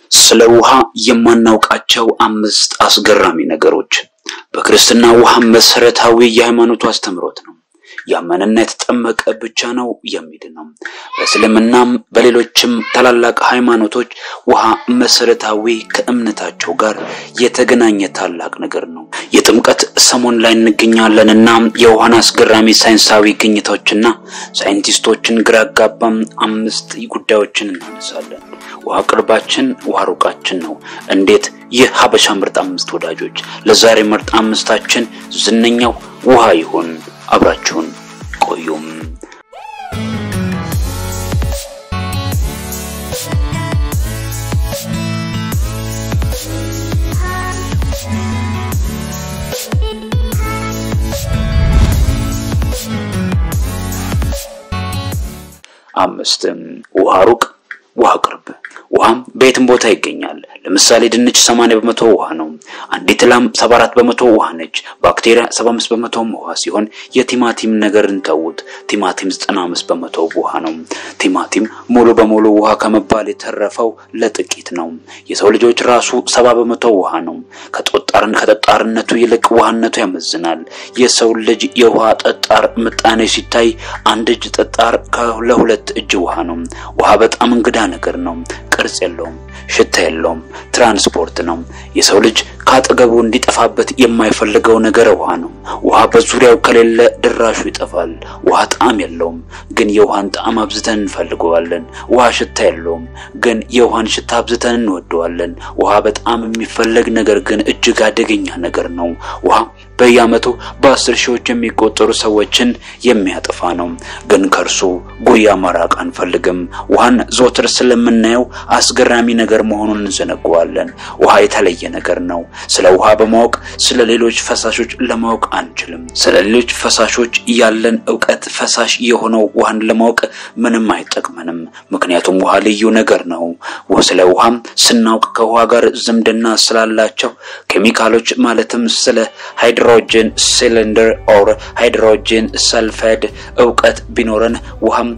ስለ ውሃ የማናውቃቸው አምስት አስገራሚ ነገሮች። በክርስትና ውሃ መሰረታዊ የሃይማኖቱ አስተምህሮት ነው። ያመነና የተጠመቀ ብቻ ነው የሚድን ነው። በእስልምናም በሌሎችም ታላላቅ ሃይማኖቶች ውሃ መሰረታዊ ከእምነታቸው ጋር የተገናኘ ታላቅ ነገር ነው። የጥምቀት ሰሞን ላይ እንገኛለንና የውሃን አስገራሚ ሳይንሳዊ ግኝቶችና ሳይንቲስቶችን ግራ አጋባም አምስት ጉዳዮችን እናነሳለን። ውሃ ቅርባችን፣ ውሃ ሩቃችን ነው። እንዴት? ይህ ሀበሻ ምርጥ አምስት ወዳጆች ለዛሬ ምርጥ አምስታችን ዝነኛው ውሃ ይሁን። አብራችሁን ቆዩም። አምስት ውሃ ሩቅ፣ ውሃ ቅርብ። ውሃም በየትም ቦታ ይገኛል። ለምሳሌ ድንች 80 በመቶ ውሃ ነው። አንዲት ላም 74 በመቶ ውሃ ነች። ባክቴሪያ 75 በመቶ ውሃ ሲሆን የቲማቲም ነገር እንተውት። ቲማቲም 95 በመቶ ውሃ ነው። ቲማቲም ሙሉ በሙሉ ውሃ ከመባል የተረፈው ለጥቂት ነው። የሰው ልጆች ራሱ 70 በመቶ ውሃ ነው። ከጠጣርን ከጠጣርነቱ ይልቅ ውሃነቱ ያመዝናል። የሰው ልጅ የውሃ ጠጣር ምጣኔ ሲታይ አንድ እጅ ጠጣር ለሁለት እጅ ውሃ ነው። ውሃ በጣም እንግዳ ነገር ነው። ቅርጽ የለውም፣ ሽታ የለውም፣ ትራንስፖርት ነው። የሰው ልጅ ከአጠገቡ እንዲጠፋበት የማይፈልገው ነገር ውሃ ነው። ውሃ በዙሪያው ከሌለ ድራሹ ይጠፋል። ውሃ ጣዕም የለውም፣ ግን የውሃን ጣዕም አብዝተን እንፈልገዋለን። ውሃ ሽታ የለውም፣ ግን የውሃን ሽታ አብዝተን እንወደዋለን። ውሃ በጣም የሚፈለግ ነገር ግን እጅግ አደገኛ ነገር ነው። ውሃ በየዓመቱ በአስር ሺዎች የሚቆጠሩ ሰዎችን የሚያጠፋ ነው። ግን ከእርሱ ጉያ መራቅ አንፈልግም። ውሃን ዘወትር ስለምናየው አስገራሚ ነገር መሆኑን እንዘነገዋለን። ውሃ የተለየ ነገር ነው። ስለ ውሃ በማወቅ ስለ ሌሎች ፈሳሾች ለማወቅ አንችልም። ስለ ሌሎች ፈሳሾች ያለን እውቀት ፈሳሽ የሆነው ውሃን ለማወቅ ምንም አይጠቅመንም። ምክንያቱም ውሃ ልዩ ነገር ነው። ስለ ውሃም ስናውቅ ከውሃ ጋር ዝምድና ስላላቸው ኬሚካሎች ማለትም ስለ ሃይድሮጅን ሲሊንደር ኦር ሃይድሮጅን ሰልፋይድ እውቀት ቢኖረን ውሃም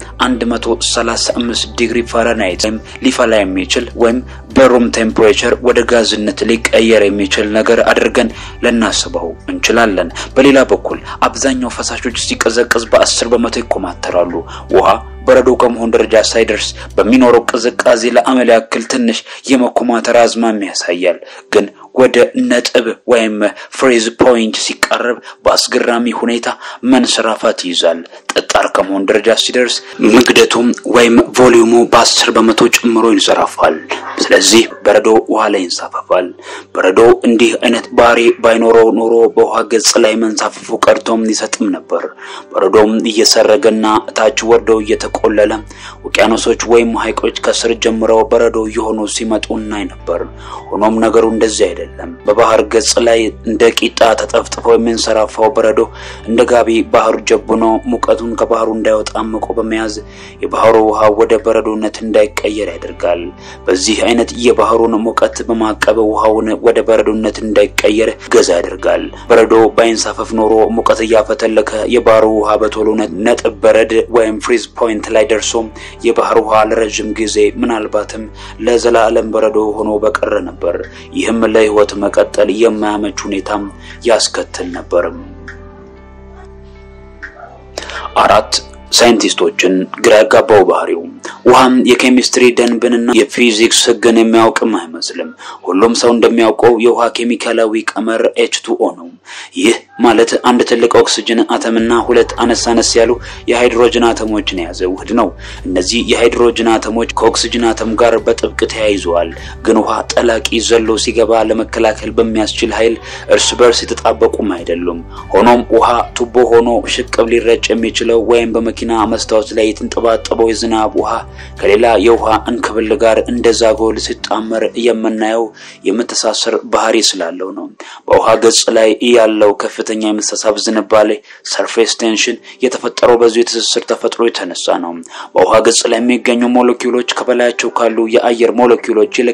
135 ዲግሪ ፋራናይት ወይም ሊፈላ የሚችል ወይም በሩም ቴምፕሬቸር ወደ ጋዝነት ሊቀየር የሚችል ነገር አድርገን ልናስበው እንችላለን። በሌላ በኩል አብዛኛው ፈሳሾች ሲቀዘቅዝ በአስር በመቶ ይኮማተራሉ። ውሃ በረዶ ከመሆን ደረጃ ሳይደርስ በሚኖረው ቅዝቃዜ ለአመል ያክል ትንሽ የመኮማተር አዝማሚያ ያሳያል። ግን ወደ ነጥብ ወይም ፍሬዝ ፖይንት ሲቃረብ በአስገራሚ ሁኔታ መንሰራፋት ይይዛል። ጠጣር ከመሆን ደረጃ ሲደርስ ምግደቱም ወይም ቮሊዩሙ በአስር በመቶ ጨምሮ ይንሰራፋል። ስለዚህ በረዶ ውሃ ላይ ይንሳፈፋል። በረዶ እንዲህ አይነት ባህሪ ባይኖረው ኖሮ በውሃ ገጽ ላይ መንሳፈፉ ቀርቶም ይሰጥም ነበር። በረዶም እየሰረገና ታች ወርዶ እየተቆለለ ውቅያኖሶች ወይም ሐይቆች ከስር ጀምረው በረዶ እየሆኑ ሲመጡ እናይ ነበር። ሆኖም ነገሩ እንደዚህ አይደለም። በባህር ገጽ ላይ እንደ ቂጣ ተጠፍጥፎ የሚንሰራፋው በረዶ እንደ ጋቢ ባህሩ ጀብኖ ሙቀቱን ከባህሩ እንዳይወጣ አምቆ በመያዝ የባህሩ ውሃ ወደ በረዶነት እንዳይቀየር ያደርጋል። በዚህ አይነት የባህሩን ሙቀት በማቀብ ውሃውን ወደ በረዶነት እንዳይቀየር ገዛ ያደርጋል። በረዶ ባይንሳፈፍ ኖሮ ሙቀት እያፈተለከ የባህሩ ውሃ በቶሎ ነጥብ በረድ ወይም ፍሪዝ ፖይንት ላይ ደርሶ የባህር ውሃ ለረዥም ጊዜ ምናልባትም ለዘላለም በረዶ ሆኖ በቀረ ነበር። ይህም ለሕይወት መቀጠል የማያመች ሁኔታም ያስከትል ነበርም። አራት ሳይንቲስቶችን ግራ ያጋባው ባህሪው ውሃም የኬሚስትሪ ደንብንና የፊዚክስ ሕግን የሚያውቅም አይመስልም። ሁሉም ሰው እንደሚያውቀው የውሃ ኬሚካላዊ ቀመር ኤች ቱ ኦ ነው። ይህ ማለት አንድ ትልቅ ኦክስጅን አተምና ሁለት አነስ አነስ ያሉ የሃይድሮጅን አተሞችን የያዘ ውህድ ነው። እነዚህ የሃይድሮጅን አተሞች ከኦክስጅን አተም ጋር በጥብቅ ተያይዘዋል። ግን ውሃ ጠላቂ ዘሎ ሲገባ ለመከላከል በሚያስችል ኃይል እርስ በርስ የተጣበቁም አይደሉም። ሆኖም ውሃ ቱቦ ሆኖ ሽቅብ ሊረጭ የሚችለው ወይም በመኪና መስታወት ላይ የተንጠባጠበው የዝናብ ውሃ ከሌላ የውሃ እንክብል ጋር እንደ ዛጎል ሲጣመር የምናየው የመተሳሰር ባህሪ ስላለው ነው። በውሃ ገጽ ላይ ያለው ከፍተኛ የመሳሳብ ዝንባሌ ሰርፌስ ቴንሽን የተፈጠረው በዚሁ የትስስር ተፈጥሮ የተነሳ ነው። በውሃ ገጽ ላይ የሚገኙ ሞለኪውሎች ከበላያቸው ካሉ የአየር ሞለኪውሎች ይልቅ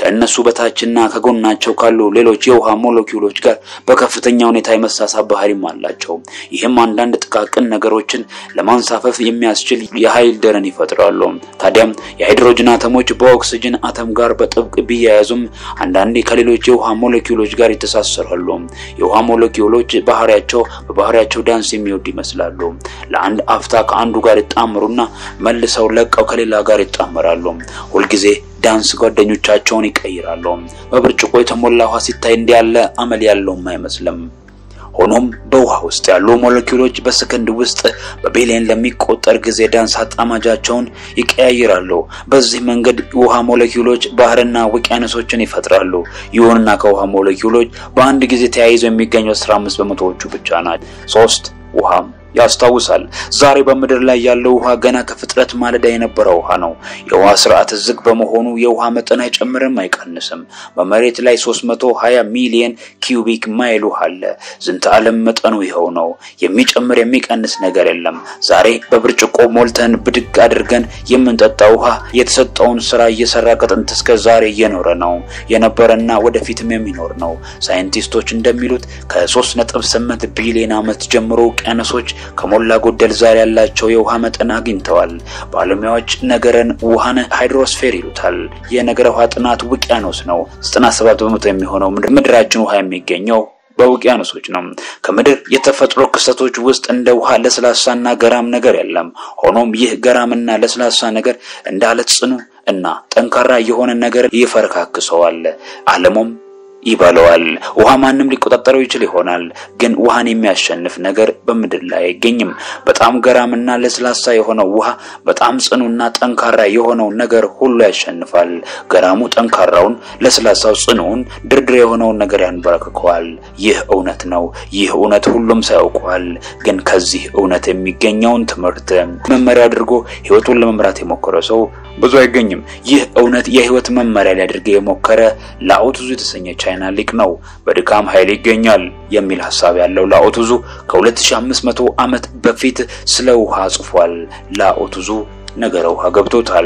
ከእነሱ በታችና ከጎናቸው ካሉ ሌሎች የውሃ ሞለኪውሎች ጋር በከፍተኛ ሁኔታ የመሳሳብ ባህሪም አላቸው። ይህም አንዳንድ ጥቃቅን ነገሮችን ለማንሳፈፍ የሚያስችል የኃይል ደረን ይፈጥራሉ። ታዲያም የሃይድሮጅን አተሞች በኦክስጅን አተም ጋር በጥብቅ ቢያያዙም አንዳንዴ ከሌሎች የውሃ ሞለኪውሎች ጋር ይተሳሰራሉ። የውሃ ሞለኪውሎች ባህሪያቸው በባህሪያቸው ዳንስ የሚወዱ ይመስላሉ። ለአንድ አፍታ ከአንዱ ጋር ይጣምሩና መልሰው ለቀው ከሌላ ጋር ይጣመራሉ። ሁልጊዜ ዳንስ ጓደኞቻቸውን ይቀይራሉ። በብርጭቆ የተሞላ ውሃ ሲታይ እንዲህ ያለ አመል ያለውም አይመስልም። ሆኖም በውሃ ውስጥ ያሉ ሞለኪውሎች በሰከንድ ውስጥ በቢሊየን ለሚቆጠር ጊዜ ዳንስ አጣማጃቸውን ይቀያይራሉ። በዚህ መንገድ ውሃ ሞለኪውሎች ባህርና ውቅያኖሶችን ይፈጥራሉ። ይሁንና ከውሃ ሞለኪውሎች በአንድ ጊዜ ተያይዘው የሚገኙ 15 በመቶዎቹ ብቻ ናቸው። ሶስት ውሃም ያስታውሳል። ዛሬ በምድር ላይ ያለው ውሃ ገና ከፍጥረት ማለዳ የነበረ ውሃ ነው። የውሃ ስርዓት ዝግ በመሆኑ የውሃ መጠን አይጨምርም፣ አይቀንስም። በመሬት ላይ 320 ሚሊዮን ኪዩቢክ ማይል ውሃ አለ። ዝንተ ዓለም መጠኑ ይኸው ነው። የሚጨምር የሚቀንስ ነገር የለም። ዛሬ በብርጭቆ ሞልተን ብድግ አድርገን የምንጠጣው ውሃ የተሰጠውን ስራ እየሰራ ከጥንት እስከ ዛሬ እየኖረ ነው የነበረና ወደፊትም የሚኖር ነው። ሳይንቲስቶች እንደሚሉት ከ3.8 ቢሊዮን ዓመት ጀምሮ ውቅያኖሶች ከሞላ ጎደል ዛሬ ያላቸው የውሃ መጠን አግኝተዋል። ባለሙያዎች ነገረን ውሃን ሃይድሮስፌር ይሉታል። የነገረ ውሃ ጥናት ውቅያኖስ ነው። 97 በመቶ የሚሆነው ምድራችን ውሃ የሚገኘው በውቅያኖሶች ነው። ከምድር የተፈጥሮ ክስተቶች ውስጥ እንደ ውሃ ለስላሳና ገራም ነገር የለም። ሆኖም ይህ ገራምና ለስላሳ ነገር እንደ አለት ጽኑ እና ጠንካራ የሆነ ነገር ይፈረካክሰዋል። ዓለሙም ይበለዋል። ውሃ ማንም ሊቆጣጠረው ይችል ይሆናል፣ ግን ውሃን የሚያሸንፍ ነገር በምድር ላይ አይገኝም። በጣም ገራምና ለስላሳ የሆነው ውሃ በጣም ጽኑና ጠንካራ የሆነው ነገር ሁሉ ያሸንፋል። ገራሙ ጠንካራውን፣ ለስላሳው ጽኑውን፣ ድርድር የሆነውን ነገር ያንበረክከዋል። ይህ እውነት ነው። ይህ እውነት ሁሉም ሰው ያውቀዋል። ግን ከዚህ እውነት የሚገኘውን ትምህርት መመሪያ አድርጎ ሕይወቱን ለመምራት የሞከረ ሰው ብዙ አይገኝም። ይህ እውነት የሕይወት መመሪያ ሊያደርገ የሞከረ ላኦቱዙ የተሰኘ ቻይና ሊቅ ነው። በድካም ኃይል ይገኛል የሚል ሀሳብ ያለው ላኦቱዙ ከ2500 ዓመት በፊት ስለ ውሃ ጽፏል። ላኦቱዙ ነገረ ውሃ ገብቶታል።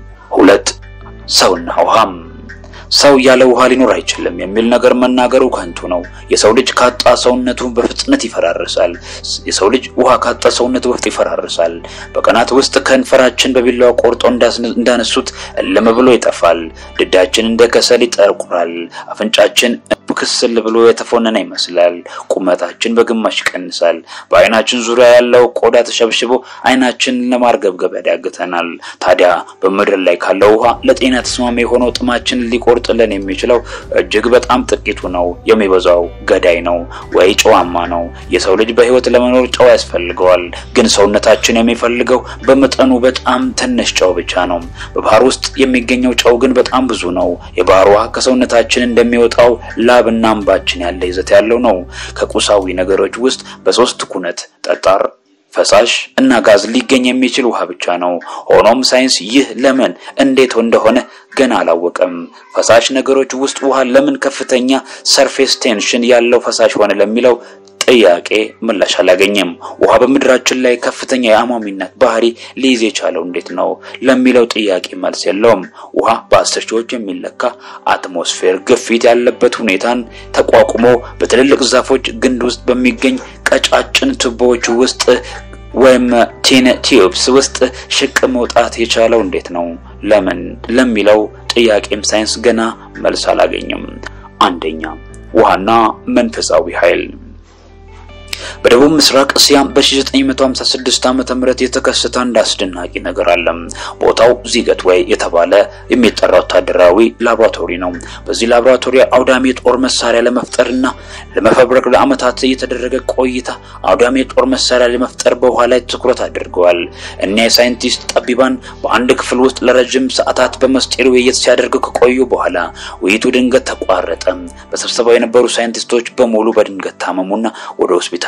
ሁለት ሰውና ውሃም ሰው ያለ ውሃ ሊኖር አይችልም የሚል ነገር መናገሩ ከንቱ ነው። የሰው ልጅ ካጣ ሰውነቱ በፍጥነት ይፈራርሳል። የሰው ልጅ ውሃ ካጣ ሰውነቱ በፍጥነት ይፈራርሳል። በቀናት ውስጥ ከንፈራችን በቢላዋ ቆርጦ እንዳነሱት እልም ብሎ ይጠፋል። ድዳችን እንደ ከሰል ይጠቁራል። አፍንጫችን ክስል ብሎ የተፎነነ ይመስላል። ቁመታችን በግማሽ ይቀንሳል። በአይናችን ዙሪያ ያለው ቆዳ ተሸብሽቦ አይናችን ለማርገብገብ ያዳግተናል። ታዲያ በምድር ላይ ካለው ውሃ ለጤና ተስማሚ የሆነው ጥማችን ሊቆርጥልን የሚችለው እጅግ በጣም ጥቂቱ ነው። የሚበዛው ገዳይ ነው ወይ ጨዋማ ነው። የሰው ልጅ በሕይወት ለመኖር ጨው ያስፈልገዋል። ግን ሰውነታችን የሚፈልገው በመጠኑ በጣም ትንሽ ጨው ብቻ ነው። በባህር ውስጥ የሚገኘው ጨው ግን በጣም ብዙ ነው። የባህር ውሃ ከሰውነታችን እንደሚወጣው ላብና እንባችን ያለ ይዘት ያለው ነው። ከቁሳዊ ነገሮች ውስጥ በሶስት ኩነት ጠጣር ፈሳሽ እና ጋዝ ሊገኝ የሚችል ውሃ ብቻ ነው። ሆኖም ሳይንስ ይህ ለምን እንዴት እንደሆነ ገና አላወቀም። ፈሳሽ ነገሮች ውስጥ ውሃ ለምን ከፍተኛ ሰርፌስ ቴንሽን ያለው ፈሳሽ ሆነ ለሚለው ጥያቄ ምላሽ አላገኘም። ውሃ በምድራችን ላይ ከፍተኛ የአሟሚነት ባህሪ ሊይዝ የቻለው እንዴት ነው ለሚለው ጥያቄ መልስ የለውም። ውሃ በአስር ሺዎች የሚለካ አትሞስፌር ግፊት ያለበት ሁኔታን ተቋቁሞ በትልልቅ ዛፎች ግንድ ውስጥ በሚገኝ ቀጫጭን ቱቦዎች ውስጥ ወይም ቲን ቲዩብስ ውስጥ ሽቅ መውጣት የቻለው እንዴት ነው? ለምን ለሚለው ጥያቄም ሳይንስ ገና መልስ አላገኘም። አንደኛ ውሃና መንፈሳዊ ኃይል በደቡብ ምስራቅ እስያ በ1956 ዓመተ ምህረት የተከሰተ አንድ አስደናቂ ነገር አለ። ቦታው ዚገት ወይ የተባለ የሚጠራ ወታደራዊ ላቦራቶሪ ነው። በዚህ ላቦራቶሪ አውዳሚ የጦር መሳሪያ ለመፍጠርና ለመፈብረክ ለዓመታት የተደረገ ቆይታ አውዳሚ የጦር መሳሪያ ለመፍጠር በውሃ ላይ ትኩረት አድርገዋል። እኒያ የሳይንቲስት ጠቢባን በአንድ ክፍል ውስጥ ለረጅም ሰዓታት በመስጢር ውይይት ሲያደርጉ ከቆዩ በኋላ ውይይቱ ድንገት ተቋረጠ። በስብሰባው የነበሩ ሳይንቲስቶች በሙሉ በድንገት ታመሙና ወደ ሆስፒታል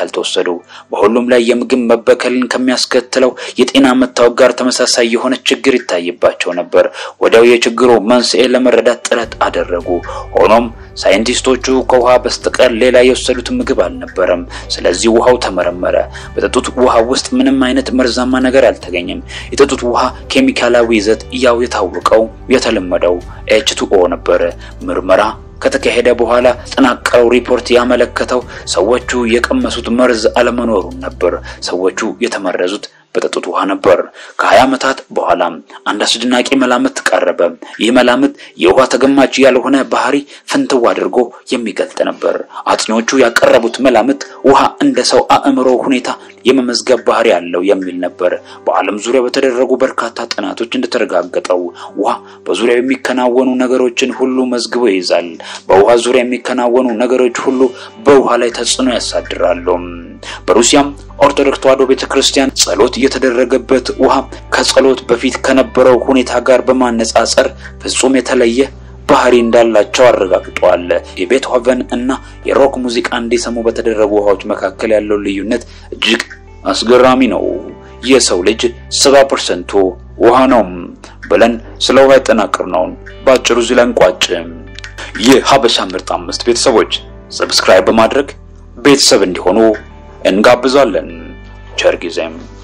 ያልተወሰዱ በሁሉም ላይ የምግብ መበከልን ከሚያስከትለው የጤና መታወክ ጋር ተመሳሳይ የሆነ ችግር ይታይባቸው ነበር። ወዲያው የችግሩ መንስኤ ለመረዳት ጥረት አደረጉ። ሆኖም ሳይንቲስቶቹ ከውሃ በስተቀር ሌላ የወሰዱት ምግብ አልነበረም። ስለዚህ ውሃው ተመረመረ። በጠጡት ውሃ ውስጥ ምንም አይነት መርዛማ ነገር አልተገኘም። የጠጡት ውሃ ኬሚካላዊ ይዘት ያው የታወቀው የተለመደው ኤች2ኦ ነበረ። ምርመራ ከተካሄደ በኋላ ጠናቀረው ሪፖርት ያመለከተው ሰዎቹ የቀመሱት መርዝ አለመኖሩን ነበር። ሰዎቹ የተመረዙት በጠጡት ውሃ ነበር። ከሀያ ዓመታት በኋላ አንድ አስደናቂ መላምት ቀረበ። ይህ መላምት የውሃ ተገማች ያልሆነ ባህሪ ፍንትው አድርጎ የሚገልጥ ነበር። አጥኚዎቹ ያቀረቡት መላምት ውሃ እንደ ሰው አእምሮ ሁኔታ የመመዝገብ ባህሪ ያለው የሚል ነበር። በዓለም ዙሪያ በተደረጉ በርካታ ጥናቶች እንደተረጋገጠው ውሃ በዙሪያው የሚከናወኑ ነገሮችን ሁሉ መዝግቦ ይይዛል። በውሃ ዙሪያ የሚከናወኑ ነገሮች ሁሉ በውሃ ላይ ተጽዕኖ ያሳድራሉ። በሩሲያም ኦርቶዶክስ ተዋሕዶ ቤተክርስቲያን ጸሎት የተደረገበት ውሃ ከጸሎት በፊት ከነበረው ሁኔታ ጋር በማነጻጸር ፍጹም የተለየ ባህሪ እንዳላቸው አረጋግጠዋል። የቤትሆቨን እና የሮክ ሙዚቃ እንዲሰሙ በተደረጉ ውሃዎች መካከል ያለው ልዩነት እጅግ አስገራሚ ነው። የሰው ልጅ ሰባ ፐርሰንቱ ውሃ ነው ብለን ስለ ውሃ ያጠናቀርነውን በአጭሩ እዚህ ላይ እንቋጭ። የሀበሻ ምርጥ አምስት ቤተሰቦች ሰብስክራይብ በማድረግ ቤተሰብ እንዲሆኑ እንጋብዛለን። ቸር ጊዜም